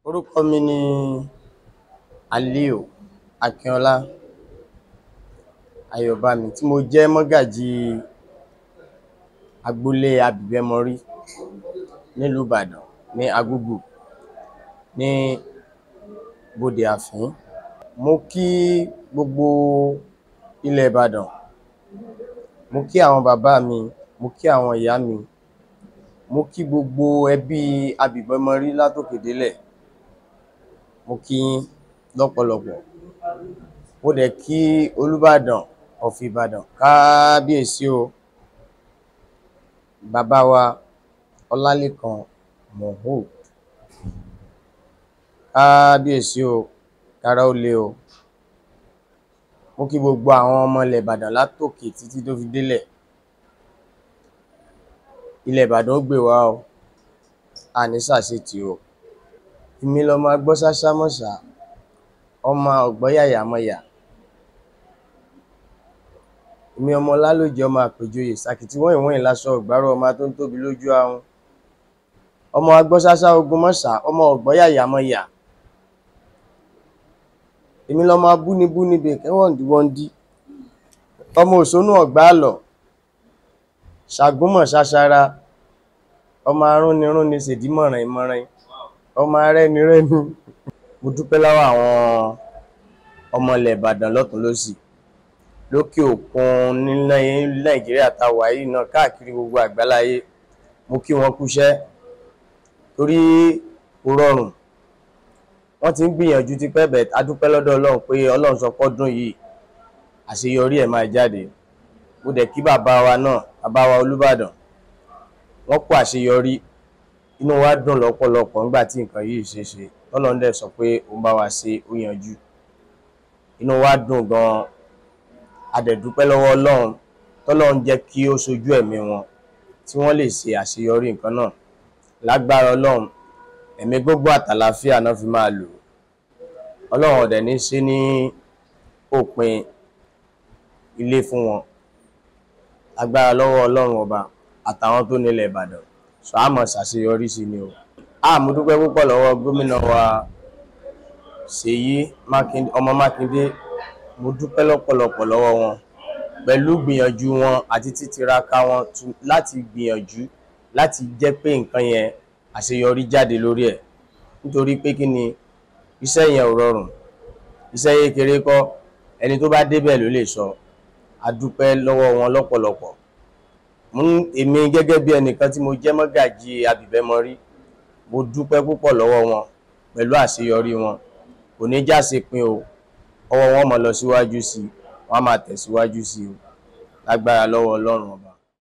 Orúkọ mi ni Aliu Akínọlá Ayọ̀bámi tí mo jẹ́ mọ́gàjí agboolé Abìbẹ́mọrí nílùú Ìbàdàn ní Agúgù ní Bódè Àfín. Mo kí gbogbo ilẹ̀ Ìbàdàn, mo kí àwọn bàbá mi, mo kí àwọn ìyá mi, mo kí gbogbo ẹbí Abìbẹ́mọrí látòkè délẹ̀, mo kí yín lọ́pọ̀lọpọ̀. Mo dẹ̀ kí Olúbàdàn of Ìbàdàn káábíyèsí o, bàbá wa Ọlálékan Mohood. Káábíyèsí o, kára ó le o. Mo kí gbogbo àwọn ọmọ ilẹ̀ Ìbàdàn látòkè títí tó fi délẹ̀. Ilẹ̀ Ìbàdàn ó gbè wá o, a ní ṣàṣetì o. Èmi lọmọ agbọ́ ṣáṣá mọ̀ṣá, ọmọ ọ̀gbọ́yàyà-mọyà. Èmi ọmọ Lálójẹ ọmọ àpèjoyè, sàkìtì wọ́ìn-wọ́ìn láṣọ ìgbárò ọmọ atóńtóbi lójú ahun. Ọmọ agbọ́ ṣáṣá ogun mọ́sà, ọmọ ọ̀gbọ́yàyà-mọyà. Èmi lọmọ abúnibúni bèkẹ́ wọ̀ndìwọndí. Ọmọ òṣónú ọ̀gbàálọ̀, ṣàgúnmọ̀ ṣaṣara, ọmọ arúnirúni ṣèdí mọ̀ràin-mọ̀ràin, ọmọ arẹ́nirẹ́ni. Mo dúpẹ́ lọ́wọ́ àwọn ọmọ ilẹ̀ Ìbàdàn lọ́tùn lósì, lókè òkun ní Nàìjíríà tá a wà yìí náà káàkiri gbogbo àgbáláyé. Mo kí wọn kúṣẹ́ torí kò rọrùn. Wọ́n ti ń gbìyànjú tipẹ́ but a dúpẹ́ lọ́dọ̀ Ọlọ́run pé Ọlọ́run sọ pọ́dún yìí àṣeyọrí ẹ̀ máa jáde. Mo dẹ̀ kí bàbá wa náà, bàbá wa Olúbàdàn. Wọ́n kú àṣeyọrí, inú wa dùn lọ́pọ̀lọpọ̀ nígbà tí nǹkan yìí ṣeé ṣe. Tọ́lọ́run dẹ̀ sọ pé òun bá wa ṣe ó yanjú. Inú wa dùn gan-an. A dẹ̀ dúpẹ́ lọ́wọ́ Ọlọ́run tọ́lọ́run jẹ́ kí ó ṣojú ẹ̀mí wọn tí wọ́n lè ṣe àṣeyọrí nǹkan náà. Lágbára Ọlọ́run, ẹ̀mí gígùn àtàlàáfíà ná fi máa lò ó. Ọlọ́run ò dẹ̀ ní ṣe ní òpin ilé fún wọn. Lágbára lọ́wọ́ Ọlọ́run ọba àtàwọn tó nílẹ̀ Ìbàdàn. So á máa ṣàṣeyọrí sí ni o. Ah! Mo dúpẹ́ púpọ̀ lọ́wọ́ gómìnà wa Ṣèyí Mákindé, ọmọ Mákindé. Mo dúpẹ́ lọ́pọ̀lọpọ̀ lọ́wọ́ wọn pẹ̀lú ìgbìyànjú wọn àti títiraka wọn láti gbìyànjú láti jẹ́ pé nǹkan yẹn àṣeyọrí jáde lórí ẹ̀. Nítorí pé kí ni iṣẹ́ yẹn ò rọrùn, iṣẹ́ kékeré kọ́, ẹni tó bá débẹ̀ ló lè sọ. A dúpẹ́ lọ́wọ́ wọn lọ́pọ̀lọpọ̀. Èmi gẹ́gẹ́ bí ẹnìkan tí mo jẹ́ mọ́gàjí Abìbẹ́mọrí, mo dúpẹ́ púpọ̀ lọ́wọ́ wọn pẹ̀lú àṣeyọrí wọn. Kò ní jáṣepin o, ọwọ́ wọn ó máa lọ síwájú sí i, wọ́n á máa tẹ̀síwájú sí i o. Lágbára lọ́wọ́ Ọlọ́run ọba.